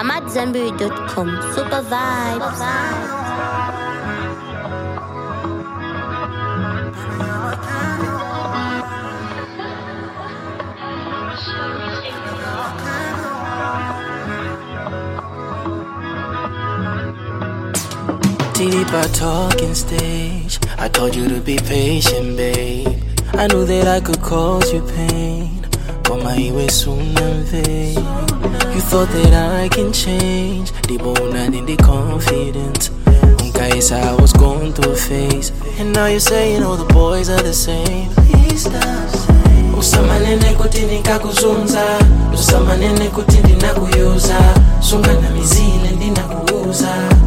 AmadZanbury.com. Super vibes. Deeper talking stage. I told you to be patient, babe. I knew that I could cause you pain. But my way soon and vain. You thought that I can change. The bone and in the confidence. Guys, I was going through a phase. And now you're saying all the boys are the same. Please stop saying. usamanene kuti ndikakuzunza usamanene kuti ndinakuyuza sungana mizile ndinakuuza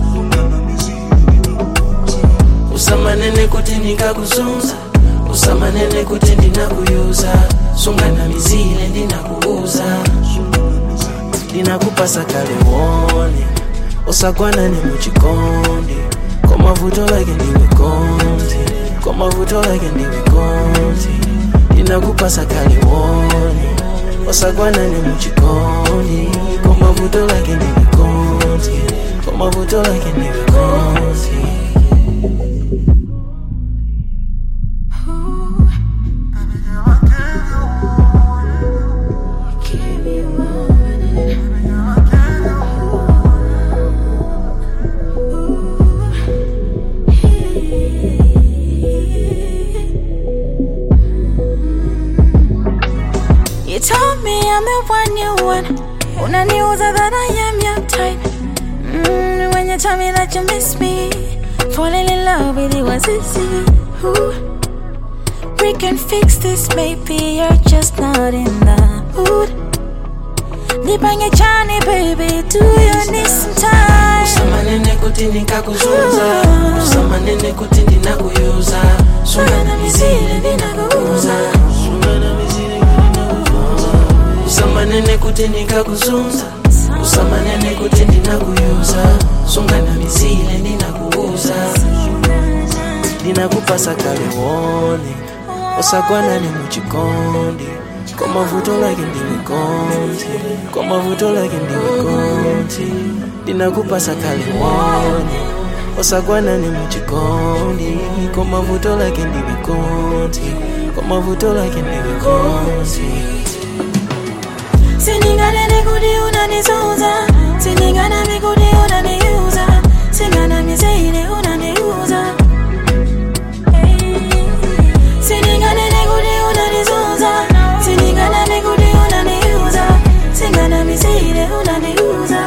usamanene kuti ndikakuzunza usamanene kuti ndinakuyuza sungana mizile ndinakuuza ndinakupasa kale wone usagwanane muchikondi komavuto like ndiwe konti komavuto like ndiwe konti ndinakupasa kale wone usagwanane muchikondi komavuto like ndiwe konti komavuto like ndiwe konti You told me I'm the one you want. Unaniuza that I am your type. Mm, when you tell me that you miss me, falling in love with you was easy. Ooh. We can fix this, maybe you're just not in the mood. Nipange chani, baby, do you need some time? usamanene kuti ndikakuzunza usamanene kuti ndinakuyuza sungana mizile ndinakuuza usamanene kuti ndikakuzunza usamanene kuti ndinakuyuza sungana mizile ndinakuuza ndinakupasa kale wone usagwanane muchikondi komavuto like ndiwe konti komavuto like ndiwe konti ndinakupasa kale wone usagwanane muchikondi komavuto like ndiwe konti komavuto like ndiwe konti Sininganene kuti unanizunza Sininganami kuti unaniuza Singanami zaine unaniuza Sininganene kuti unanizunza Sininganami kuti unaniuza Singanami zaine unaniuza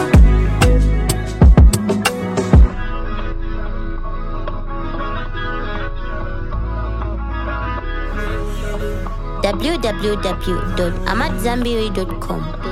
www.amadzanbury.com.